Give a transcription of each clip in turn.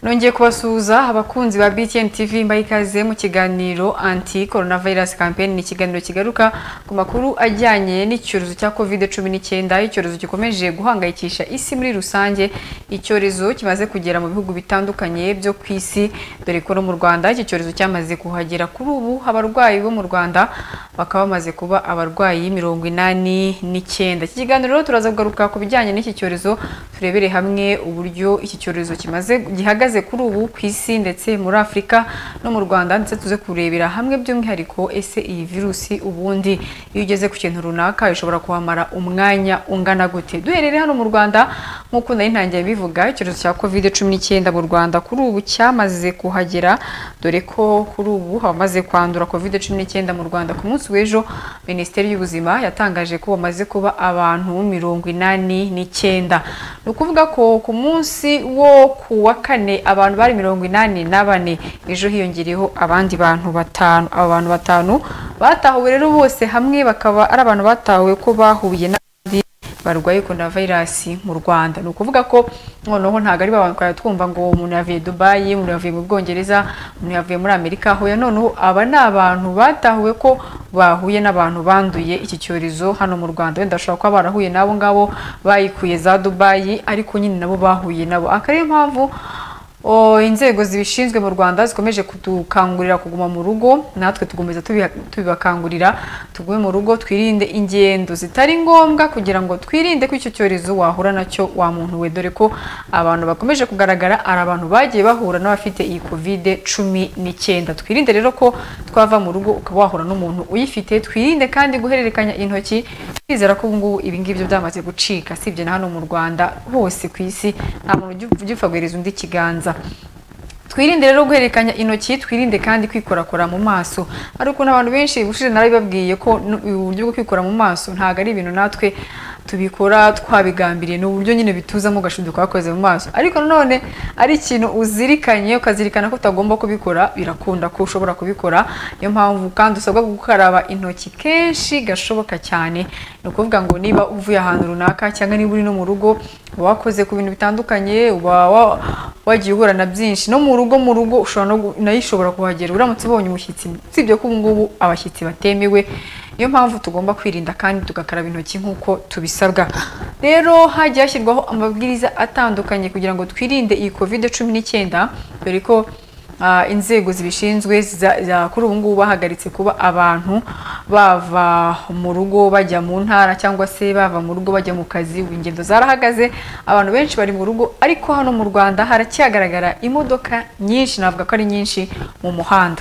nongeye kubasuhuza abakunzi ba BTN TV mbaha ikaze mu kiganiro anti coronavirus campaign ni ikiganiro kigaruka ku makuru ajyanye n'icyorezo cya covid cumi n'icyenda icyorezo gikomeje guhangayikisha isi muri rusange icyorezo kimaze kugera mu bihugu bitandukanye byo ku isi dore ko no mu Rwanda iki cyorezo cyamaze kuhagera kuri ubu abarwayi bo mu Rwanda bakaba bamaze kuba abarwayi mirongo inani n'icyenda iki kiganiro rero turaza kugaruka ku bijyanye n'iki cyorezo turebere hamwe uburyo iki cyorezo kimaze gihagaze ihagaze kuri ubu ku isi ndetse muri Afurika no mu Rwanda ndetse tuze kurebera hamwe by'umwihariko ese iyi virusi ubundi iyo ugeze ku kintu runaka ishobora kuhamara umwanya ungana gute duherere hano mu Rwanda nk'uko nari ntangiye bivuga icyorezo cya covid cumi n'icyenda mu Rwanda kuri ubu cyamaze kuhagera dore ko kuri ubu abamaze kwandura covid cumi n'icyenda mu Rwanda ku munsi w'ejo minisiteri y'ubuzima yatangaje ko bamaze kuba abantu mirongo inani n'icyenda ni ukuvuga ko ku munsi wo ku wa kane abantu bari mirongo inani na bane ejo hiyongereyeho abandi bantu batanu abo bantu batanu batahuwe rero bose hamwe bakaba ari abantu batahuwe ko bahuye n'abandi barwaye coronavirus mu Rwanda ni ukuvuga ko noneho ntabwo ari abantu twari twumva ngo umuntu yavuye Dubai umuntu yavuye mu Bwongereza umuntu yavuye muri Amerika hoya noneho aba ni abantu batahuwe ko bahuye n'abantu banduye iki cyorezo hano mu Rwanda wenda bashobora kuba barahuye n'abo ngabo bayikuye za Dubai ariko nyine nabo bahuye nabo akaba ariyo mpamvu inzego zibishinzwe mu Rwanda zikomeje kudukangurira kuguma mu rugo natwe tugomeza tubibakangurira tugume mu rugo twirinde ingendo zitari ngombwa kugira ngo twirinde ko icyo cyorezo wahura nacyo wa muntu we dore ko abantu bakomeje kugaragara ari abantu bagiye bahura n'abafite iyi covid cumi n'icyenda twirinde rero ko twava mu rugo ukaba wahura n'umuntu uyifite twirinde kandi guhererekanya intoki twizera ko ubungubu ibingibi byamaze gucika sibye na hano mu Rwanda hose ku isi nta muntu ugipfa guhereza undi ikiganza twirinde rero guhererekanya intoki twirinde kandi kwikorakora mu maso ari ukuntu abantu benshi ubushize narabibabwiye ko uburyo bwo kwikora mu maso ntabwo ari ibintu natwe tubikora twabigambiriye ni uburyo nyine bituzamo ugashuduka wakoze mu maso ariko nanone ari ikintu uzirikanye ukazirikana ko utagomba kubikora birakunda ko ushobora kubikora niyo mpamvu kandi usabwa gukaraba intoki kenshi gashoboka cyane ni ukuvuga ngo niba uvuye ahantu runaka cyangwa niba uri no mu rugo uba wakoze ku bintu bitandukanye uba wagiye uhura na byinshi no mu rugo mu rugo nayo ishobora kuhagera uramutse ubonye umushyitsi usibye ko ubu ngubu abashyitsi batemewe niyo mpamvu tugomba kwirinda kandi tugakaraba intoki nk'uko tubisabwa rero hagiye hashyirwaho amabwiriza atandukanye kugira ngo twirinde iyi covid cumi n'icyenda dore ko inzego zibishinzwe kuri ubu ngubu bahagaritse kuba abantu bava mu rugo bajya mu ntara cyangwa se bava mu rugo bajya mu kazi ubu ingendo zarahagaze abantu benshi bari mu rugo ariko hano mu rwanda haracyagaragara imodoka nyinshi navuga ko ari nyinshi mu muhanda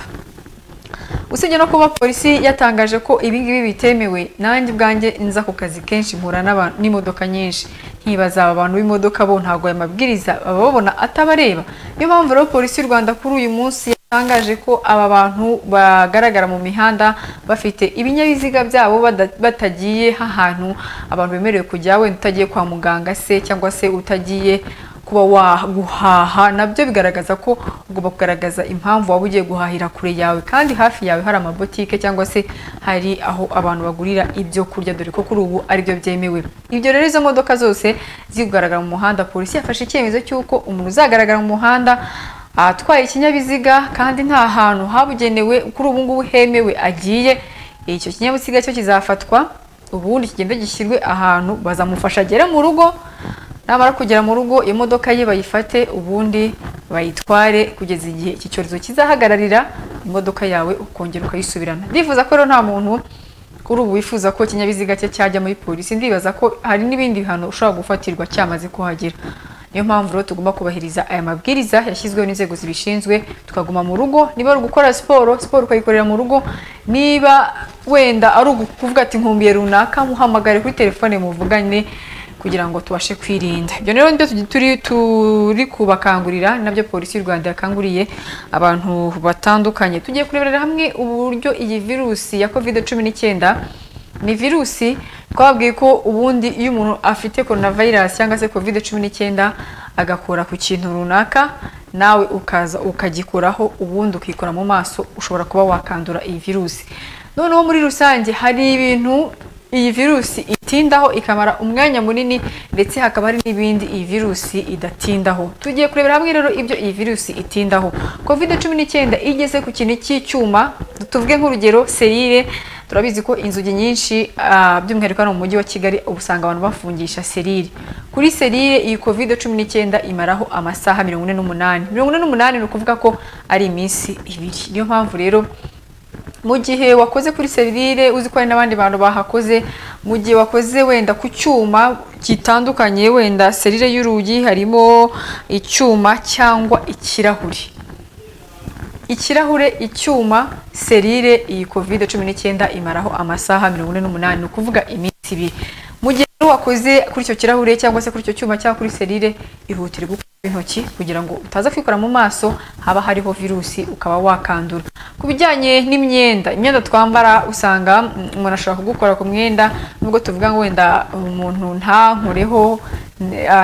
usibye no kuba polisi yatangaje ko ibingibi bitemewe nanjye ubwanjye nza ku kazi kenshi mpura n'imodoka nyinshi nkibaza aba bantu b'imodoka bo ntabwo aya mabwiriza baba babona atabareba niyo mpamvu rero polisi y'u rwanda kuri uyu munsi yatangaje ko aba bantu bagaragara mu mihanda bafite ibinyabiziga byabo batagiye ahantu abantu bemerewe kujya wenda utagiye kwa muganga se cyangwa se utagiye kuba waguhaha nabyo bigaragaza ko ugomba kugaragaza impamvu waba ugiye guhahira kure yawe kandi hafi yawe hari amabotike cyangwa se hari aho abantu bagurira ibyo kurya dore ko kuri ubu aribyo byemewe ibyo rero izo modoka zose zigaragara mu muhanda polisi yafashe icyemezo cy'uko umuntu uzagaragara mu muhanda atwaye ikinyabiziga kandi nta hantu habugenewe kuri ubu ngubu hemewe agiye icyo kinyabiziga cyo kizafatwa ubundi kigenda gishyirwe ahantu bazamufasha agere mu rugo namara kugera mu rugo imodoka ye bayifate ubundi bayitware kugeza igihe iki cyorezo kizahagararira imodoka yawe ukongera ukayisubirana ndifuza ko rero nta muntu kuri ubu wifuza ko ikinyabiziga cye cyajya muri polisi ndibaza ko hari n'ibindi bihano ushobora gufatirwa cyamaze kuhagera niyo mpamvu rero tugomba kubahiriza aya mabwiriza yashyizweho n'inzego zibishinzwe tukaguma mu rugo niba ari ugukora siporo siporo ukayikorera mu rugo niba wenda ari ukuvuga ati nkumbiye runaka muhamagare kuri telefone muvugane kugira ngo tubashe kwirinda ibyo rero nibyo turi turi kubakangurira nabyo polisi y'u rwanda yakanguriye abantu batandukanye tugiye kureberera hamwe uburyo iyi virusi ya covid cumi n'icyenda ni virusi twababwiye ko ubundi iyo umuntu afite coronavirus cyangwa se covid cumi n'icyenda agakora ku kintu runaka nawe ukaza ukagikuraho ubundi ukikora mu maso ushobora kuba wakandura iyi virusi noneho muri rusange hari ibintu iyi virusi itindaho ikamara umwanya munini ndetse hakaba hari n'ibindi iyi virusi idatindaho tugiye kurebera hamwe rero ibyo iyi virusi itindaho covid cumi n'icyenda igeze ku kintu cy'icyuma tuvuge nk'urugero serire turabizi ko inzugi nyinshi by'umwihariko hano mu mujyi wa kigali usanga abantu bafungisha serire kuri serire iyi covid cumi n'icyenda imaraho amasaha mirongo ine n'umunani mirongo ine n'umunani ni ukuvuga ko ari iminsi ibiri niyo mpamvu rero mu gihe wakoze kuri serire uzi ko hari n'abandi bantu bahakoze mu gihe wakoze wenda ku cyuma gitandukanye wenda serire y'urugi harimo icyuma cyangwa ikirahuri ikirahure icyuma serire iyi covid cumi n'icyenda imaraho amasaha mirongo ine n'umunani ni ukuvuga iminsi ibiri mu gihe wakoze kuri icyo kirahure cyangwa se kuri icyo cyuma cyangwa kuri serire ihutire gukorwa intoki kugira ngo utaza kwikora mu maso haba hariho virusi ukaba wakandura ku bijyanye n'imyenda imyenda twambara usanga umuntu ashobora kugukora ku mwenda nubwo tuvuga ngo wenda umuntu ntankoreho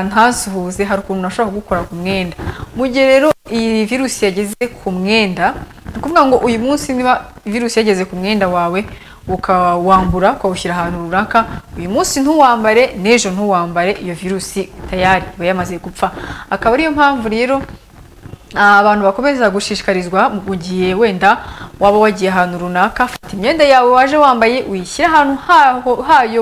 ntasuhuze hari ukuntu ashobora kugukora ku mwenda mu gihe rero iyi virusi yageze ku mwenda ni ukuvuga ngo uyu munsi niba virusi yageze ku mwenda wawe ukawambura ukawushyira ahantu runaka uyu munsi ntuwambare n'ejo ntuwambare iyo virusi tayari iba yamaze gupfa akaba ariyo mpamvu rero abantu bakomeza gushishikarizwa mu gihe wenda waba wagiye ahantu runaka fata imyenda yawe waje wambaye uyishyire ahantu hayo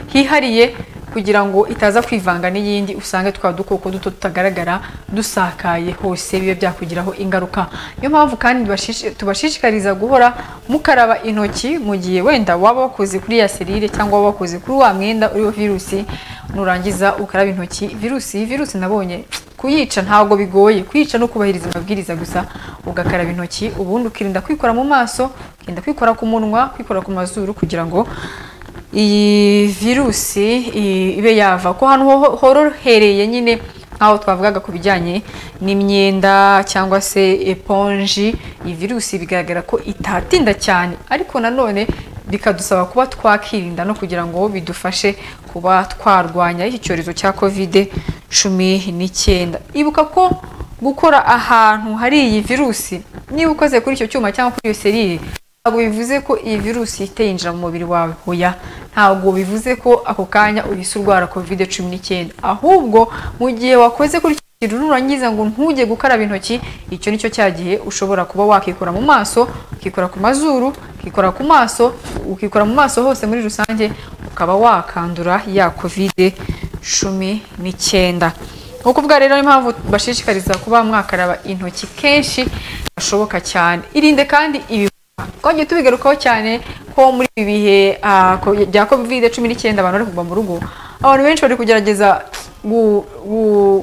hihariye kugira ngo itaza kwivanga n'iyindi usange twa dukoko duto tutagaragara dusakaye hose bibe byakugiraho ingaruka niyo mpamvu kandi tubashishikariza guhora mukaraba intoki mu gihe wenda waba wakoze kuri ya serire cyangwa waba wakoze kuri wa mwenda uriho virusi nurangiza ukaraba intoki virusi virusi nabonye kuyica ntabwo bigoye kuyica no kubahiriza amabwiriza gusa ugakaraba intoki ubundi ukirinda kwikora mu maso ukirinda kwikora ku munwa kwikora ku mazuru kugira ngo iyi virusi ibe yava ko hano horohereye nyine nk'aho twavugaga ku bijyanye n'imyenda cyangwa se eponji iyi virusi bigaragara ko itatinda cyane ariko nanone bikadusaba kuba twakirinda no kugira ngo bidufashe kuba twarwanya iki cyorezo cya kovide cumi n'icyenda ibuka ko gukora ahantu hari iyi virusi niba ukoze kuri icyo cyuma cyangwa kuri iyo serire ntabwo bivuze ko iyi virusi ihita yinjira mu mubiri wawe hoya ntabwo bivuze ko ako kanya uhise urwara kovide cumi n'icyenda ahubwo mu gihe wakoze kuri icyo kintu nurangiza ngo ntujye gukaraba intoki icyo nicyo cya gihe ushobora kuba wakikora mu maso ukikora ku mazuru ukikora ku maso ukikora mu maso hose muri rusange ukaba wakandura ya kovide cumi n'icyenda ni ukuvuga rero impamvu bashishikariza kuba mwakaraba intoki kenshi gashoboka cyane irinde kandi ibi twajya tubigarukaho cyane ko muri ibi bihe bya covid cumi n'icyenda abantu bari kuva mu rugo abantu benshi bari kugerageza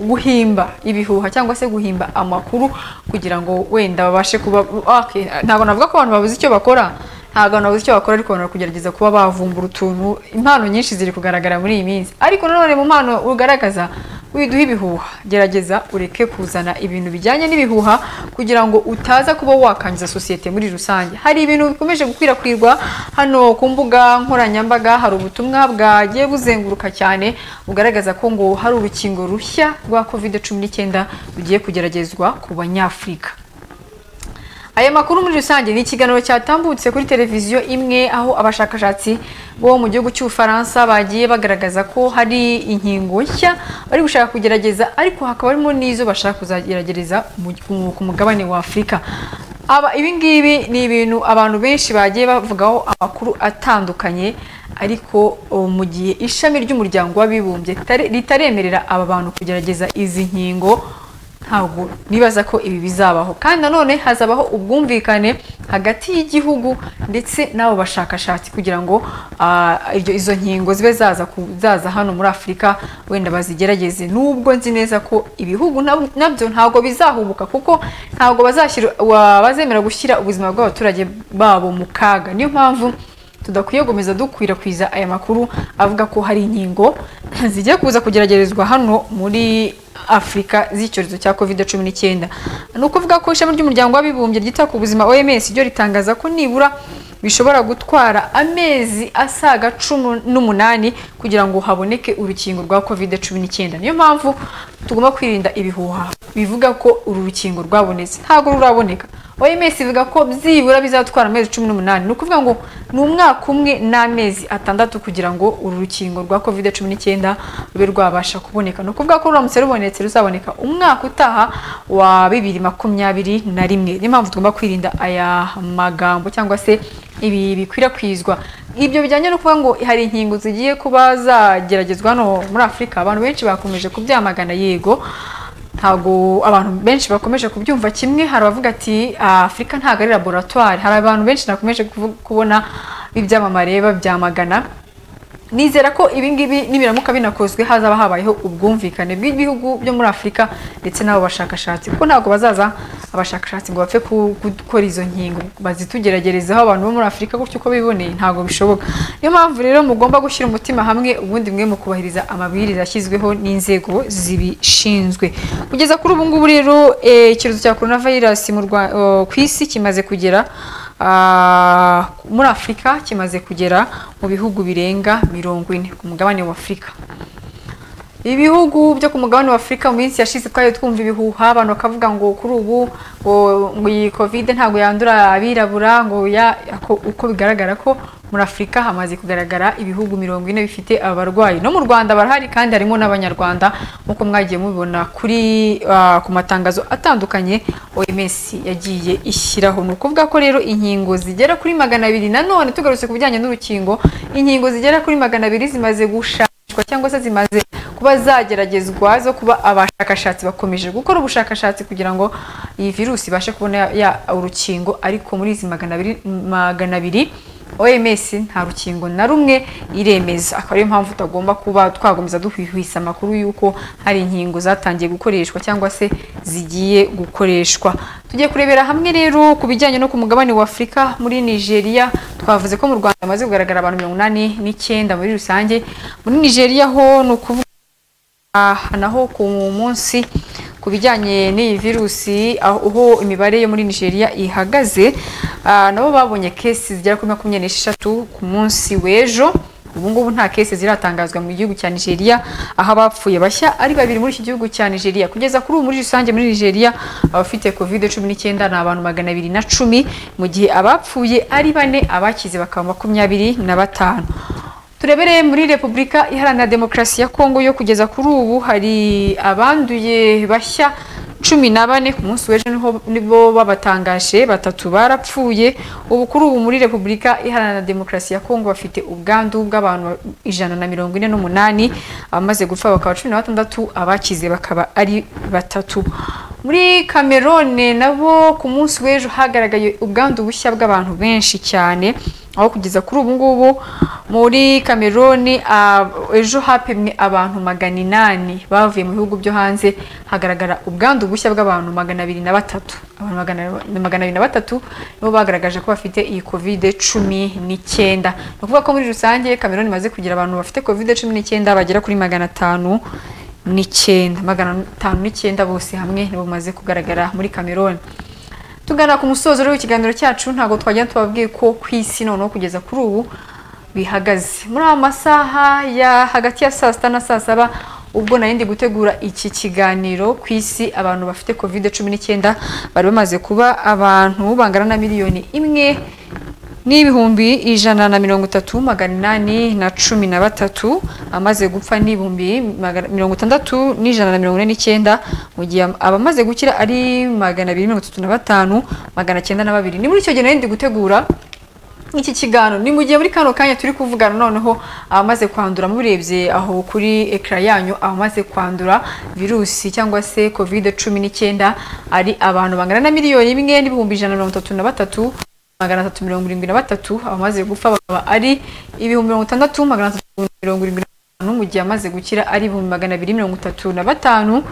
guhimba ibihuha cyangwa se guhimba amakuru kugira ngo wenda babashe kuba ntabwo navuga ko abantu babuze icyo bakora ntabwo abantu babuze icyo bakora ariko abantu bari kugerageza kuba bavumbura utuntu impano nyinshi ziri kugaragara muri iyi minsi ariko nanone mu mpano ugaragaza widuha ibihuha gerageza ureke kuzana ibintu bijyanye n'ibihuha kugira ngo utaza kuba wakangiza sosiyete muri rusange hari ibintu bikomeje gukwirakwirwa hano ku mbuga nkoranyambaga hari ubutumwa bwagiye buzenguruka cyane bugaragaza ko ngo hari urukingo rushya rwa kovide cumi n'icyenda rugiye kugeragezwa ku banyafurika aya makuru muri rusange ni ikiganiro cyatambutse kuri televiziyo imwe aho abashakashatsi bo mu gihugu cy'ubufaransa bagiye bagaragaza ko hari inkingo nshya bari gushaka kugerageza ariko hakaba harimo n'izo bashaka kuzagerageza ku mugabane wa afurika aba ibingibi ni ibintu abantu benshi bagiye bavugaho amakuru atandukanye ariko mu gihe ishami ry'umuryango w'abibumbye ritaremerera aba bantu kugerageza izi nkingo ntabwo nibaza ko ibi bizabaho kandi nanone hazabaho ubwumvikane hagati y'igihugu ndetse n'abo bashakashatsi kugira ngo izo nkingo zibe zaza hano muri afurika wenda bazigerageze nubwo nzi neza ko ibihugu nabyo ntabwo bizahubuka kuko ntabwo bazemera gushyira ubuzima bw'abaturage babo mu kaga niyo mpamvu tudakwiye gukomeza dukwirakwiza aya makuru avuga ko hari inkingo zigiye kuza kugeragerezwa hano muri afurika z'icyorezo cya covid cumi n'icyenda ni ukuvuga ko ishami ry'umuryango w'abibumbye ryita ku buzima oms ryo ritangaza ko nibura bishobora gutwara amezi asaga cumi n'umunani kugira ngo haboneke urukingo rwa covid cumi n'icyenda niyo mpamvu tugomba kwirinda ibihuha bivuga ko uru rukingo rwabonetse ntabwo ruraboneka OMS ivuga ko byibura bizatwara amezi cumi n'umunani ni ukuvuga ngo ni umwaka umwe n'amezi atandatu kugira ngo uru rukingo rwa covid cumi n'icyenda rube rwabasha kuboneka ni ukuvuga ko ruramutse rubonetse ruzaboneka umwaka utaha wa bibiri makumyabiri na rimwe niyo mpamvu tugomba kwirinda aya magambo cyangwa se ibi bikwirakwizwa ibyo bijyanye no kuvuga ngo hari inkingo zigiye kuba zageragezwa hano muri afurika abantu benshi bakomeje kubyamagana yego ntabwo abantu benshi bakomeje kubyumva kimwe hari abavuga ati afurika ntabwo ari laboratwari hari abantu benshi nakomeje kubona ibyamamare babyamagana nizera ko ibi ngibi nibiramuka binakozwe hazaba habayeho ubwumvikane bw'ibihugu byo muri afurika ndetse n'abo bashakashatsi kuko ntabwo bazaza abashakashatsi ngo bapfe gukora izo nkingo bazitugeragerezaho abantu bo muri afurika gutyo uko biboneye ntabwo bishoboka niyo mpamvu rero mugomba gushyira umutima hamwe ubundi mwe mu kubahiriza amabwiriza yashyizweho n'inzego zibishinzwe kugeza kuri ubu ngubu rero icyorezo cya korona vayirasi ku isi kimaze kugera muri afurika kimaze kugera mu bihugu birenga mirongo ine ku mugabane wa afurika ibihugu byo ku mugabane wa afurika mu minsi yashize twari twumva ibihuha abantu bakavuga ngo kuri ubu ngo iyi kovide ntabwo yandura abirabura ngo uko bigaragara ko muri afurika hamaze kugaragara ibihugu mirongo ine bifite abarwayi no mu rwanda barahari kandi harimo n'abanyarwanda nk'uko mwagiye mubibona kuri ku matangazo atandukanye oms yagiye ishyiraho ni ukuvuga ko rero inkingo zigera kuri magana abiri nanone tugarutse ku bijyanye n'urukingo inkingo zigera kuri magana abiri zimaze gushakishwa cyangwa se zimaze kuba zageragezwa zo kuba abashakashatsi bakomeje gukora ubushakashatsi kugira ngo iyi virusi ibashe kubona urukingo ariko muri izi magana abiri OMS nta rukingo na rumwe iremeza akaba ariyo mpamvu tutagomba kuba twagomeza duhwihwisa amakuru y'uko hari inkingo zatangiye gukoreshwa cyangwa se zigiye gukoreshwa tugiye kurebera hamwe rero ku bijyanye no ku mugabane wa Afurika muri Nigeria twavuze ko mu Rwanda hamaze kugaragara abantu mirongo inani n'icyenda muri rusange muri Nigeria ho ni ukuvuga naho ku munsi ku bijyanye n'iyi virusi aho imibare yo muri nigeria ihagaze nabo babonye kesi zigera kuri makumyabiri n'esheshatu ku munsi w'ejo ubu ngubu nta kesi ziratangazwa mu gihugu cya nigeria aho abapfuye bashya ari babiri muri iki gihugu cya nigeria kugeza kuri ubu muri rusange muri nigeria abafite covid cumi n'icyenda ni abantu magana abiri na cumi mu gihe abapfuye ari bane abakize bakaba makumyabiri na batanu turebereye muri repubulika iharanira demokarasi ya kongo yo kugeza kuri ubu hari abanduye bashya cumi na bane ku munsi w'ejo nibo babatangaje batatu barapfuye ubu kuri ubu muri repubulika iharanira demokarasi ya kongo bafite ubwandu bw'abantu ijana na mirongo ine n'umunani abamaze gupfa bakaba cumi na batandatu abakize bakaba ari batatu muri kamerone nabo ku munsi w'ejo hagaragaye ubwandu bushya bw'abantu benshi cyane aho kugeza kuri ubu ngubu muri kameroni ejo hapimwe abantu magana inani bavuye mu bihugu byo hanze hagaragara ubwandu bushya bw'abantu magana abiri na batatu abantu magana abiri na batatu nibo bagaragaje ko bafite iyi kovide cumi n'icyenda ni ukuvuga ko muri rusange kameroni imaze kugira abantu bafite kovide cumi n'icyenda bagera kuri magana atanu n'icyenda magana atanu n'icyenda bose hamwe nibo bamaze kugaragara muri kameroni tugana ku musozo w'ikiganiro cyacu ntabwo twajya tubabwiye ko ku isi noneho kugeza kuri ubu bihagaze muri aya masaha ya hagati ya saa sita na saa saba ubwo nari ndi gutegura iki kiganiro ku isi abantu bafite covid cumi n'icyenda bari bamaze kuba abantu bangana na miliyoni imwe n'ibihumbi ijana na mirongo itatu magana inani na cumi na batatu amaze gupfa n'ibihumbi mirongo itandatu n'ijana na mirongo ine n'icyenda mu gihe abamaze gukira ari magana abiri mirongo itatu na batanu magana cyenda na babiri ni muri icyo gihe nari ndi gutegura iki kiganiro ni mu gihe muri kano kanya turi kuvugana noneho abamaze kwandura murebye aho kuri ekara yanyu abamaze kwandura virusi cyangwa se covid cumi n'icyenda ari abantu bangana na miliyoni imwe n'ibihumbi ijana na mirongo itatu na batatu magana atatu mirongo irindwi na batatu abamaze gupfa bakaba ari ibihumbi mirongo itandatu magana atatu mirongo irindwi na batanu mu gihe amaze gukira ari ibihumbi magana abiri mirongo itatu na batanu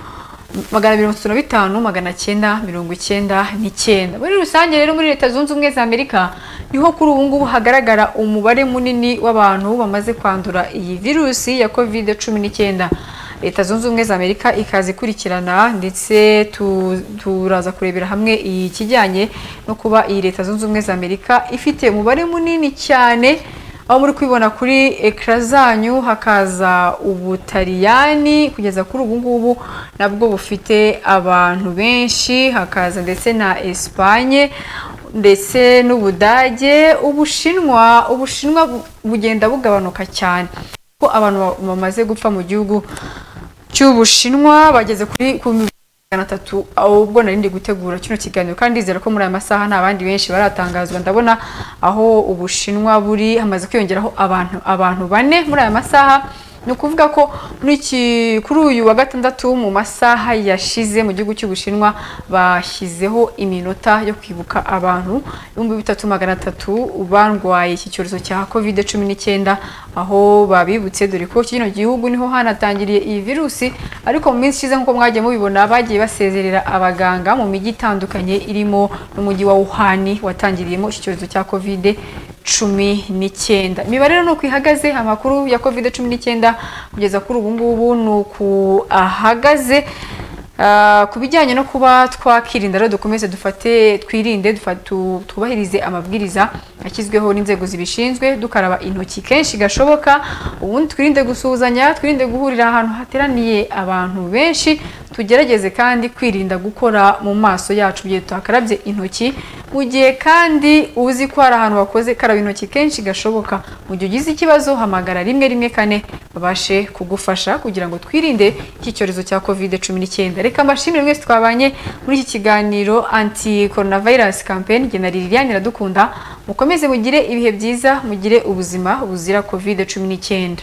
magana mirongo itatu na bitanu magana cyenda mirongo icyenda n'icyenda muri rusange rero muri leta zunze ubumwe za amerika niho kuri ubu ngubu hagaragara umubare munini w'abantu bamaze kwandura iyi virusi ya covid cumi n'icyenda leta zunze ubumwe za amerika ikaza ikurikirana ndetse turaza kurebera hamwe ikijyanye no kuba iyi leta zunze ubumwe za amerika ifite umubare munini cyane aho muri kubibona kuri ekara zanyu hakaza ubutaliyani kugeza kuri ubu ngubu nabwo bufite abantu benshi hakaza ndetse na esipanye ndetse n'ubudage ubushinwa ubushinwa bugenda bugabanuka cyane ko abantu bamaze gupfa mu gihugu cy'ubushinwa bageze kuri magana atatu ubwo nari ndi gutegura kino kiganiro kandi ndizera ko muri aya masaha nta bandi benshi baratangazwa ndabona aho ubushinwa buri hamaze kwiyongeraho abantu abantu bane muri aya masaha ni ukuvuga ko kuri uyu wa gatandatu mu masaha yashize mu gihugu cy'ubushinwa bashyizeho iminota yo kwibuka abantu ibihumbi bitatu magana atatu barwaye iki cyorezo cya kovide cumi n'icyenda aho babibutse dore ko kino gihugu niho hanatangiriye iyi virusi ariko mu minsi ishize nk'uko mwagiye mubibona bagiye basezerera abaganga mu mijyi itandukanye irimo n'umujyi wa wuhani watangiriyemo iki cyorezo cya kovide cumi n'icyenda imibare rero ni uko ihagaze amakuru ya kovide cumi n'icyenda kugeza kuri ubu ngubu ni uku ahagaze ku bijyanye no kuba twakirinda rero dukomeze dufate twirinde twubahirize amabwiriza ashyizweho n'inzego zibishinzwe dukaraba intoki kenshi gashoboka ubundi twirinde gusuhuzanya twirinde guhurira ahantu hateraniye abantu benshi tugerageze kandi kwirinda gukora mu maso yacu igihe tuhakarabye intoki mu gihe kandi uzi ko hari ahantu wakoze karaba intoki kenshi gashoboka mu gihe ugize ikibazo hamagara rimwe rimwe kane babashe kugufasha kugira ngo twirinde iki cyorezo cya kovide cumi n'icyenda reka mbashimire mwese twabanye muri iki kiganiro anti coronavirus campaign jye na Liliane Iradukunda mukomeze mugire ibihe byiza mugire ubuzima buzira kovide cumi n'icyenda